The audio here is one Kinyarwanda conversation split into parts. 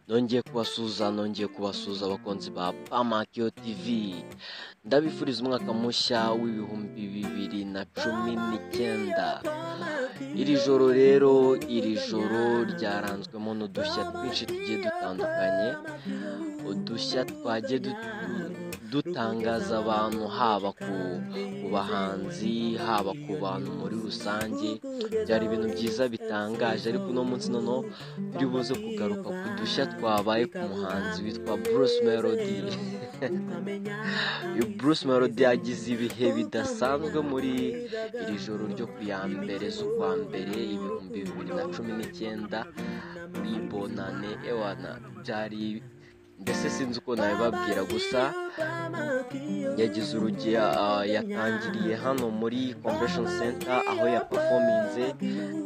nongeye kubasuhuza nongeye kubasuhuza abakunzi ba pamakiyo tivi ndabifuriza umwaka mushya w'ibihumbi bibiri na cumi n'icyenda iri joro rero iri joro ryaranzwemo n'udushya twinshi tugiye dutandukanye udushya twagiye dutangaza abantu haba ku bahanzi haba ku bantu muri rusange byari ibintu byiza bitangaje ariko uno munsi noneho turi buze kugaruka ku dushya twabaye ku muhanzi witwa bruce melody bruce melody yagize ibihe bidasanzwe muri iri joro ryo ku ya mbere z'ukwa mbere ibihumbi bibiri na cumi n'icyenda muri bonane ewana byari mbese sinzi uko nabibabwira gusa yagize urugero yatangiriye hano muri convention center aho yapafominze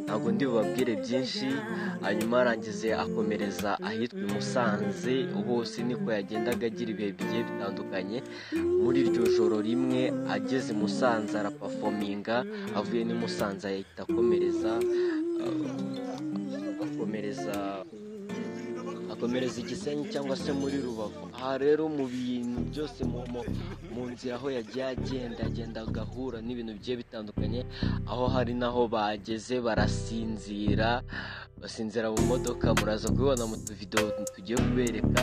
ntabwo ndi bubabwire byinshi hanyuma arangize akomereza ahitwa i musanze hose niko yagendaga agira ibihe bigiye bitandukanye muri iryo joro rimwe ageze i musanze arapafominga avuye n'i musanze ahita akomereza akomereza akomereza igisenyi cyangwa se muri rubavu aha rero mu bintu byose mu nzira aho yagiye agenda agenda agahura n'ibintu bigiye bitandukanye aho hari n'aho bageze barasinzira basinzira mu modoka muraza kubibona mu tuvidewo tugiye kubereka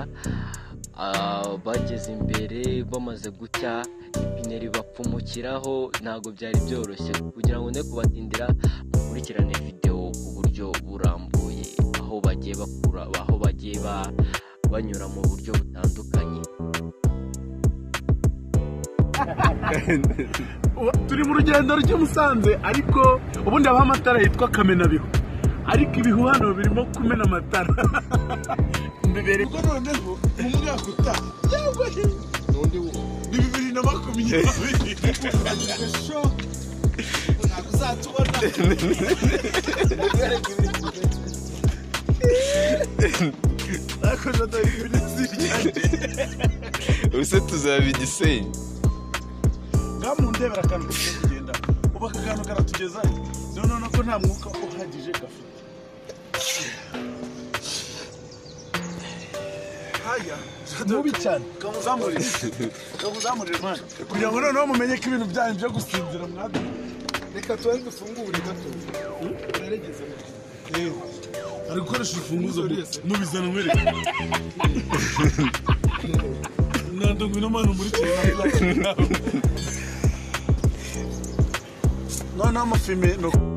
bageze imbere bamaze gucya ipine ribapfumukiraho ntabwo byari byoroshye kugira ngo ne kubatindira mukurikirane videwo ku buryo burambuye aho bagiye bakura aho bagiye banyura mu buryo butandukanye turi mu rugendo rujya Musanze ariko ubundi habaho amatara yitwa kamenabihu ariko ibihu hano birimo kumena amatara mbere ubwo noneho mu mwaka utaha cyangwa se n'undi ni bibiri na makumyabiri ntabwo uzatubona twakoze dore iminsi iryanjye ubuse tuzaba igisenyi ngaho mu ndebera akantu kagiye kugenda ubu aka kantu karatugezayo noneho nako nta mwuka uhagije gafite haya mubi cyane kamuzamurire kamuzamurire mani kugira ngo noneho mumenye ko ibintu byanyu byo gusinzira mwadu reka tubanze dufungure gato uregeze yewe ari gukoresha urufunguzo mubizana nkwereke ntabwo ngwino mani umurikire ntabwo noneho amafime ni uko